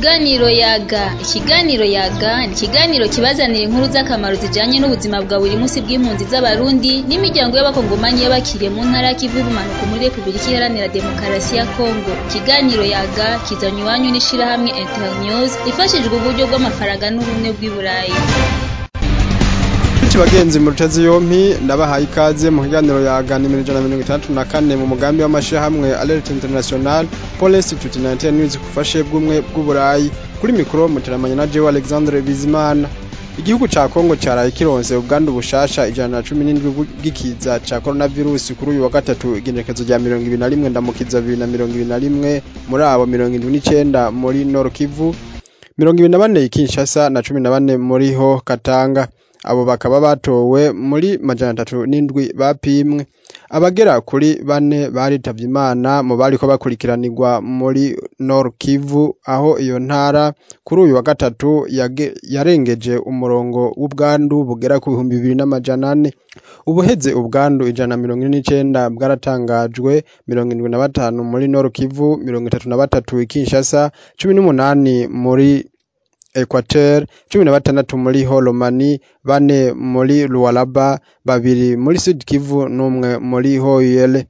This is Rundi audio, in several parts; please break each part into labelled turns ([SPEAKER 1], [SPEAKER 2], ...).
[SPEAKER 1] Ikiganiro yaga ikiganiro yaga ni ikiganiro kibazanira inkuru z'akamaro zijanye n'ubuzima bwa buri munsi bw'impunzi z'abarundi n'imiryango y'abakongomani y'abakiriye mu ntara y'ikivu y'ubumanuko muri Republika Iharanira Demokarasi ya Kongo ikiganiro yaga kizanywe iwanyu n'ishirahamwe Internews ifashijwe uburyo bw'amafaranga n'ubumwe bw'i Burayi
[SPEAKER 2] Benshi bagenzi mu rutezi yompi ndabahaye ikaze mu kiganiro yaga nimero ijana na mirongo itandatu na kane mu mugambi w'amashirahamwe Alert International Pole Institute 19 News kufashe bw'umwe bw'uburayi kuri mikoro muteramanya na Jewe Alexandre Bizimana Igihugu ca Kongo caraye kironse ubwandu bushasha ijana na cumi n'indwi bw'ikiza ca coronavirus kuri uyu wa gatatu igenekezo rya mirongo ibiri na rimwe ndamukiza bibiri na mirongo ibiri na rimwe muri abo mirongo indwi n'icenda muri Nord Kivu mirongo ibiri na bane i Kinshasa na cumi na bane muri ho Katanga abo bakaba batowe muri majana atatu n'indwi bapimwe abagera kuri bane baritavye imana mu bariko bakurikiranirwa muri Nord Kivu aho iyo ntara kuri uyu wa gatatu yage- yarengeje umurongo w'ubwandu bugera ku bihumbi bibiri n'amajana ane ubuheze ubwandu ijana na mirongo ine n'icenda bwaratangajwe mirongo indwi na batanu muri Nord Kivu mirongo itatu na batatu i Kinshasa cumi n'umunani muri Equateur, cumi na batandatu muri Holomani, bane muri Lualaba, babiri muri Sud Kivu n'umwe muri Hoyele.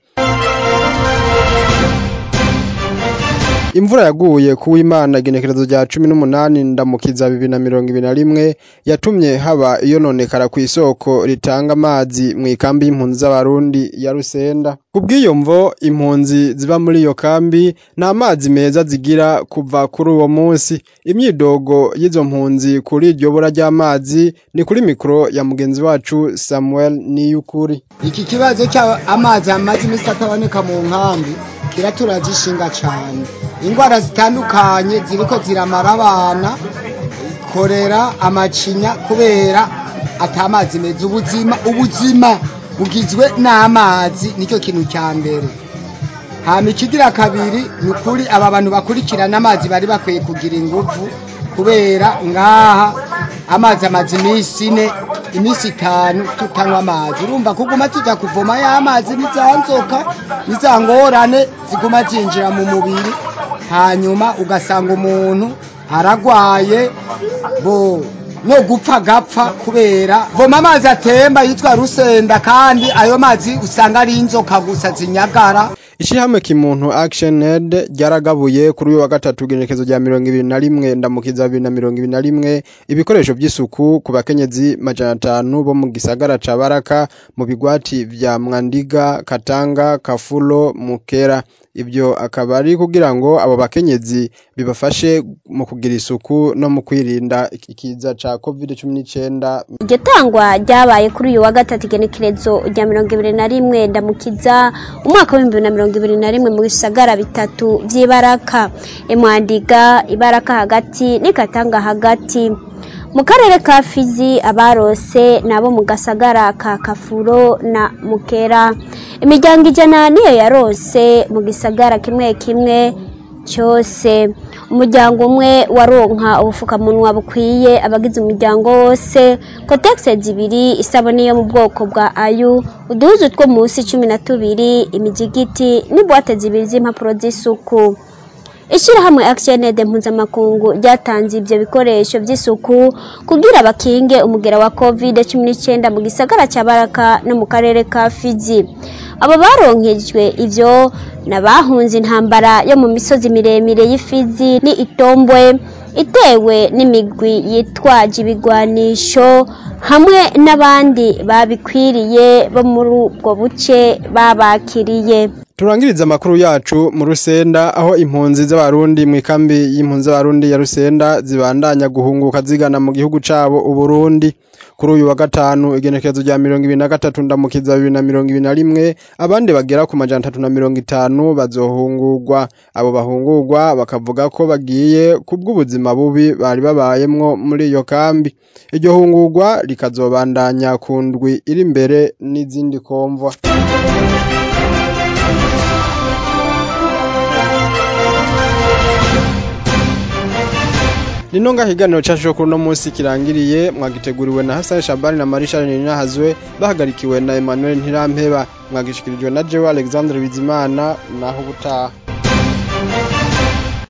[SPEAKER 2] Imvura yaguye ku w'Imana igenekerezo rya cumi n'umunani ndamukiza bibiri na mirongo ibiri na rimwe yatumye haba iyononekara kw'isoko ritanga amazi mw'ikambi y'impunzi z'abarundi ya Rusenda. Kubw'iyo mvo impunzi ziba muri iyo kambi nta mazi meza zigira kuva kuri uwo munsi. Imyidogo y'izo mpunzi kuri iryo bura ry'amazi ni kuri mikoro ya mugenzi wacu Samuel Niyukuri.
[SPEAKER 3] iki kibazo cy'amazi amaze iminsi ataboneka mu nkambi kiraturaje ishinga cyane indwara zitandukanye ziriko ziramara abana korera amacinya kubera atamazi meza ubuzima ubuzima bugizwe n'amazi nicyo kintu cya mbere hama ikigira kabiri ni ukuri aba bantu bakurikirana amazi bari bakwiye kugira ingufu kubera ngaha amazi amaze iminsi ine iminsi itanu tutanywa amazi urumva kuguma tujya kuvoma ya mazi nizanzoka nizangorane ziguma zinjira mu mubiri hanyuma ugasanga umuntu aragwaye bo no gupfa gapfa kubera voma amazi atemba yitwa rusenda kandi ayo mazi usanga ari inzoka gusa zinyagara
[SPEAKER 2] Ishirahamwe kimuntu Action Aid ryaragabuye kuri uyu wa gatatu igenekezo rya mirongo ibiri na rimwe ndamukiza bibiri na mirongo ibiri na rimwe ibikoresho vy'isuku ku bakenyezi majana atanu bo mu gisagara ca Baraka mu bigwati vya Mwandiga, Katanga, Kafulo, Mukera. Ivyo akaba ari kugira ngo abo bakenyezi bibafashe mu kugira isuku no mu kwirinda ikiza ca COVID-19
[SPEAKER 4] iryo tangwa ryabaye kuri uyu wa gatatu igenekerezo rya mirongo ibiri na rimwe ndamukiza umwaka w'ibihumbi bibiri na mirongo ibiri na rimwe mu bisagara bitatu vy'ibaraka imwandiga ibaraka hagati n'ikatanga hagati mu karere ka fizi abarose nabo mu gasagara ka kafuro na mukera imiryango ijana niyo yarose mu gisagara kimwe kimwe cyose umuryango umwe waronka ubufukamunwa bukwiye abagize umuryango wose kotegisi zibiri isabune yo mu bwoko bwa ayu uduhuzu two munsi cumi na tubiri imijigiti n'ibuwate zibiri z'impapuro z'isuku ishyirahamwe action aid mpuzamakungu ryatanze ibyo bikoresho by'isuku kugira bakinge umugera wa covid cumi n'icyenda mu gisagara cya baraka no mu karere ka fizi abo baronkejwe ivyo n'abahunze intambara yo mu misozi miremire y'ifizi ni itombwe itewe n'imigwi yitwaje ibigwanisho hamwe n'abandi babikwiriye bo muri ubwo buce babakiriye
[SPEAKER 2] Turangiriza amakuru yacu mu Rusenda aho impunzi z'abarundi mu ikambi y'impunzi z'abarundi ya Rusenda zibandanya guhunguka zigana mu gihugu cabo Uburundi kuri uyu wa gatanu igenekerezo rya mirongo ibiri na gatatu ndamukiza bibiri na mirongo ibiri na rimwe abandi bagera ku majana atatu na mirongo itanu bazohungurwa abo bahungurwa bakavuga ko bagiye kubw'ubuzima bubi bari babayemwo muri iyo kambi iryo hungurwa rikazobandanya ku ndwi iri imbere n'izindi komvwa Nino nga higaniro cacu kuri uno munsi kirangiriye mwagiteguriwe na Hassan Shabani na Marisha Ninahazwe bahagarikiwe na Emmanuel Ntirampeba mwagishikirijwe na Jewe Alexandre Bizimana naho ubutaha